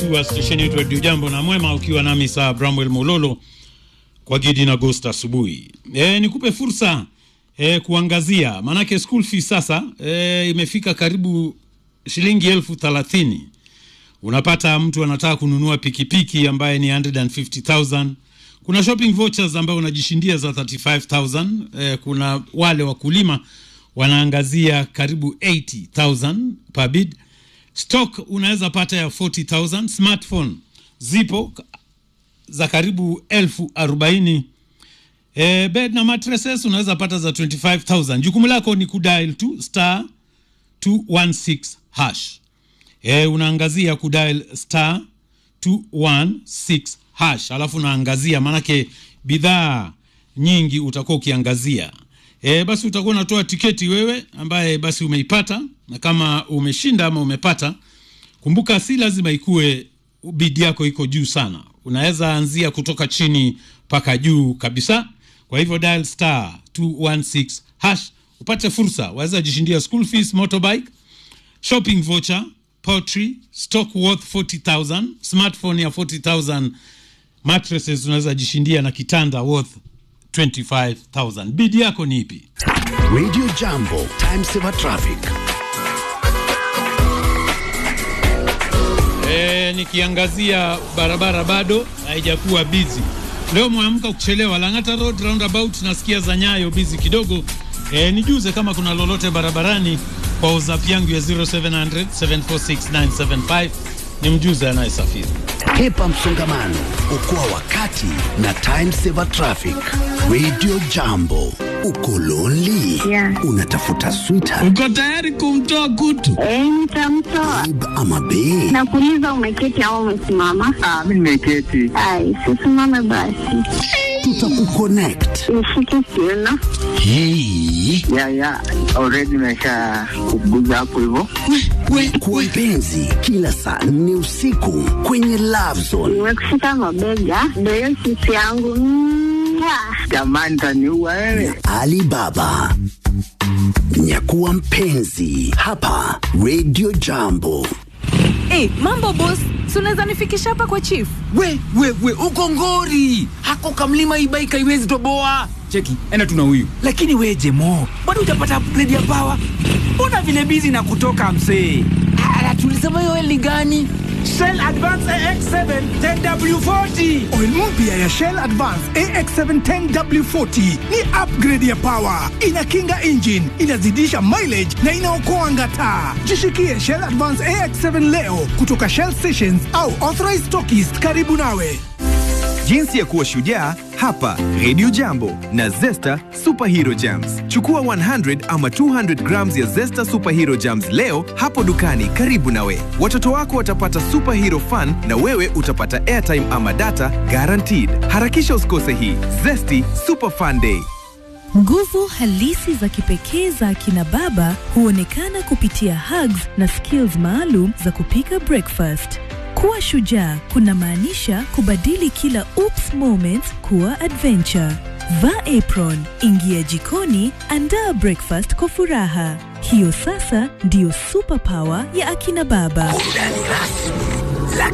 wa stesheni yetu Radio Jambo na Mwema, ukiwa nami saa Bramwell Mololo kwa Gidi na Ghost asubuhi. E, nikupe fursa e, kuangazia maanake school fees sasa e, imefika karibu shilingi elfu thelathini. Unapata mtu anataka kununua pikipiki ambaye ni 150,000. Kuna shopping vouchers ambayo unajishindia za 35,000. E, kuna wale wakulima wanaangazia karibu 80,000 per bid. Stock unaweza pata ya 40,000. Smartphone zipo za karibu elfu arobaini. E, bed na mattresses unaweza pata za 25,000. Jukumu lako ni kudial tu star 216 hash. E, unaangazia kudial star 216 hash, alafu unaangazia, maanake bidhaa nyingi utakuwa ukiangazia. E, basi utakuwa unatoa tiketi wewe ambaye basi umeipata, na kama umeshinda ama umepata, kumbuka si lazima ikuwe bidi yako iko juu sana, unaweza anzia kutoka chini mpaka juu kabisa. Kwa hivyo dial star 216 hash upate fursa, waweza jishindia school fees, motorbike, shopping voucher, poultry, stock worth 40,000, smartphone ya 40,000, mattresses unaweza jishindia na kitanda worth 25,000. Bidi yako ni ipi? Radio Jambo, time saver traffic. E, nikiangazia barabara bado haijakuwa busy. Leo mwamka kuchelewa Lang'ata Road roundabout, nasikia za Nyayo busy kidogo. E, nijuze kama kuna lolote barabarani kwa WhatsApp yangu ya 0700 746 ni mjuze anayesafiri. Hepa msongamano, okoa wakati na time saver traffic. Radio Jambo, uko lonely? Yeah. Unatafuta sweetheart Uko tayari kumtoa kutu? Eh, nitamtoa. babe ama bae? Nakuuliza umeketi au umesimama? Ah, mimi nimeketi. Ai, sisimame basi. Tutakuconnect. Nishike kiuno. Hey, Ya ya, already nimesha kuguza hapo hivyo. kwa mpenzi, kila saa nne usiku kwenye Love Zone. Nimekushika mabega. Ndio hiyo sisi yangu. Mwah. Jamani, taniua wewe. Alibaba, nyakuwa mpenzi hapa Radio Jambo. Hey, mambo boss, si unaweza nifikisha hapa kwa chief? We, we, we, uko ngori. Hako kamlima ibaika iwezi toboa. Cheki, ena tuna huyu. Lakini we Jemo, bado hujapata upgrade ya power. Mbona vile busy na kutoka msee? Ala, tulisema hiyo oil ni gani? Shell Advance AX7 10W40. Oil mpya ya Shell Advance AX7 10W40 ni upgrade ya power, inakinga engine, inazidisha mileage na inaokoa ngata. Jishikie Shell Advance AX7 leo kutoka Shell stations au authorized stockists karibu nawe. Jinsi ya kuwa shujaa hapa Radio Jambo na Zesta Superhero Jams. Chukua 100 ama 200 grams ya Zesta Superhero Jams leo hapo dukani karibu nawe. Watoto wako watapata superhero fun na wewe utapata airtime ama data guaranteed. Harakisha usikose hii Zesty Super Fun Day. Nguvu halisi za kipekee za akina baba huonekana kupitia hugs na skills maalum za kupika breakfast. Kuwa shujaa kunamaanisha kubadili kila oops moments kuwa adventure. Vaa apron, ingia jikoni, andaa breakfast kwa furaha. Hiyo sasa ndiyo superpower ya akina baba. Burudani rasmi